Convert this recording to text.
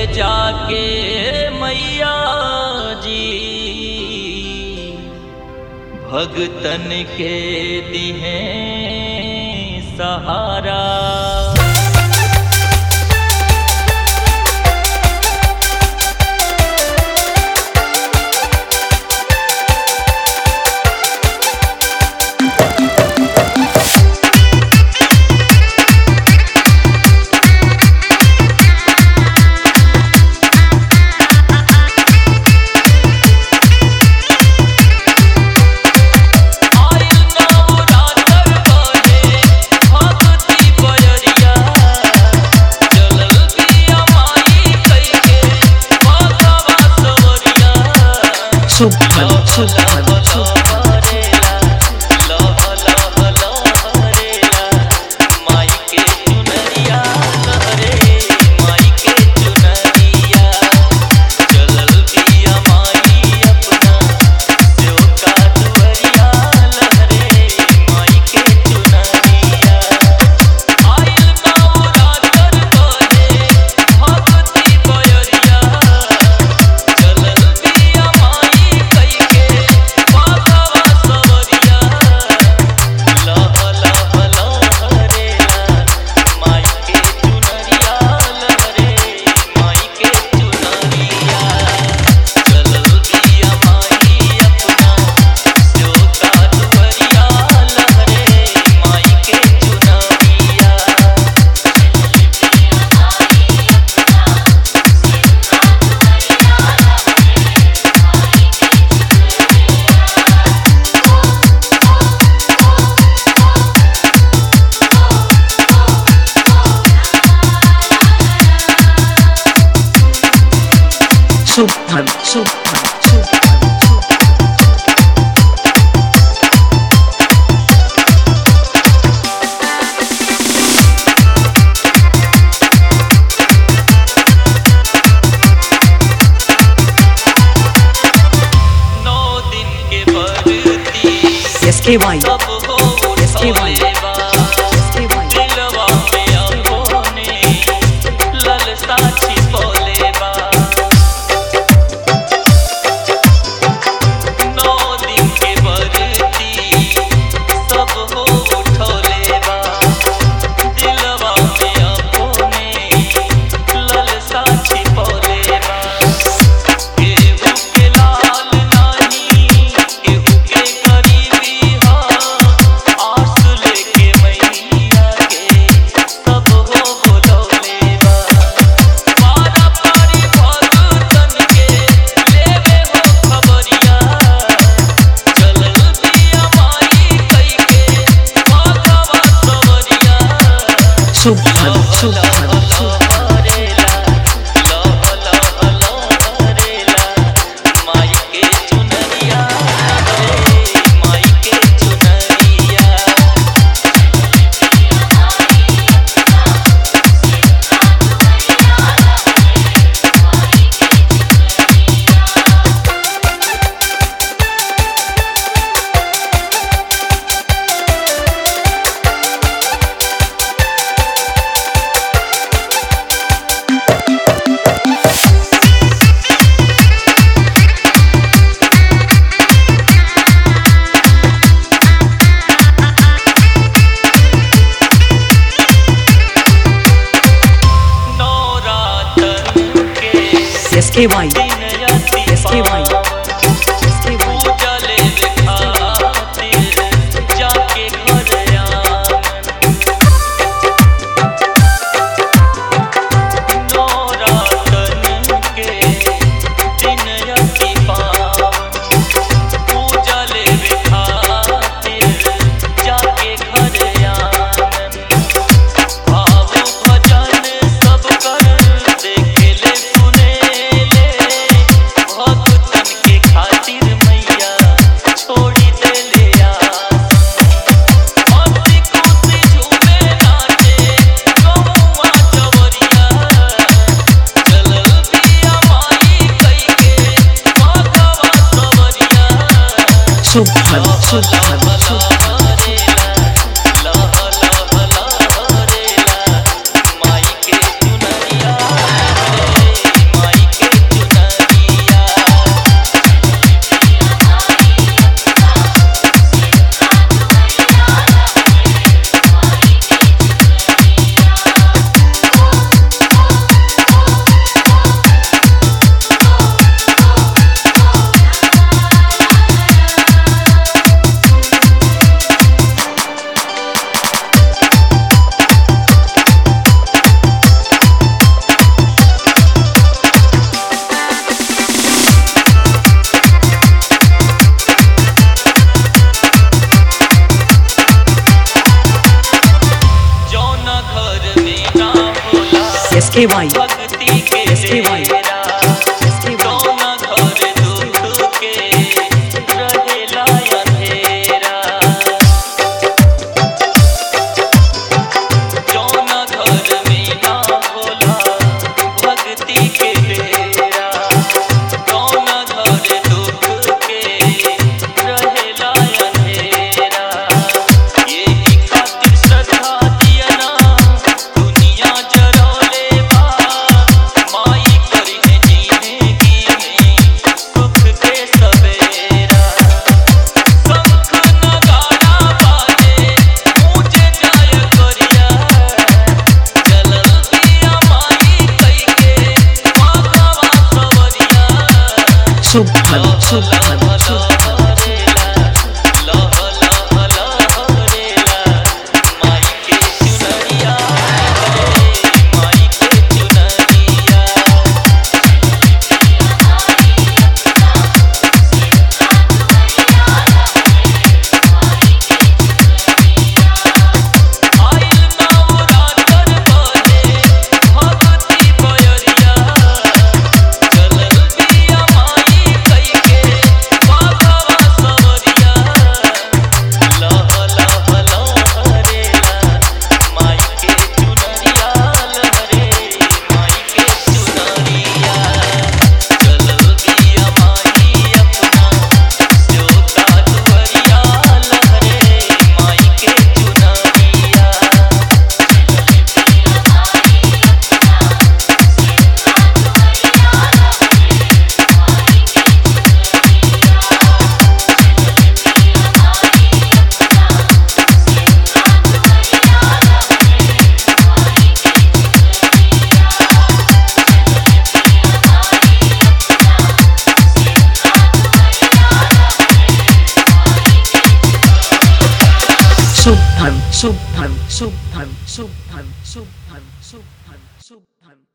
जाके मैया जी भगतन के दिहे सहारा आइल नवरात्र बने भगती बयरिया चलल बिया माई कइके भगवा सवरिया Subhan, Subhan, Subhan. चलल बिया माई कइके बाबा सवरिया लह लह लहरेला माई के चुनरिया लहरे माई के चुनरिया चलल बिया माई अपना स्योका दुवरिया लहरे माई के चुनरिया Subhan, Subhan, Subhan. नौ दिन के बरती SKY, सब हो SKY, उठलेबा SKY. दिलवा में अबोने ललसा छिपलेबा नौ दिन के बरती सब हो उठलेबा दिलवा में अबोने ललसा छिपलेबा केहू के लाल नाही केहू के गरीबी हा आस लेके मैया के सब हो बोलौले बा पारा पारी भगतन के लेवे हो खबरिया चलल बिया माई कइके भगवा सवरिया Subhan, Subhan, Subhan. SKY, SKY, SKY. जाके घर आंगन नौरातन के दिन अति पावन पूजा लेवे खातिर जाके घर आंगन भाव भजन सब कर देखेले सुनेले भक्तन के खातिर मैया छोड़ी देले आसन हंसी खुशी झूमे नाचे गौवा जवरिया चलल बिया माई कइके भगवा सवरिया Subhan, Subhan, Subhan. माई के चुनरिया रे एसके वाई भक्ति के एसके वाई डेरा एसके वाई कौना घर दुख के रहेला अंधेरा जौना घर में ना होला भक्ति के डेरा कौना घर दुख के रहेला अंधेरा यही खातिर श्रद्धा दिया ना दुनिया जरौले बा माई करी है जिंदगी में सुख के सवेरा शंख नगाड़ा बाजे ऊंचे जाय करिया चलल बिया माई कइके माधवा सवरिया शुभम शुभम शुभम लह लह लहरेला माई के चुनरिया रे माई के चुनरिया आइल नवरात्र बहे भगती बयरिया चलल बिया माई कइके माधवा सवरिया लह लह लहरेला माई के चुनरिया लहरे माई के चुनरिया चलल बिया माई अपना स्योता दुवरिया लहरे माई के चुनरिया शुभम शुभम शुभम शुभम शुभम शुभम शुभम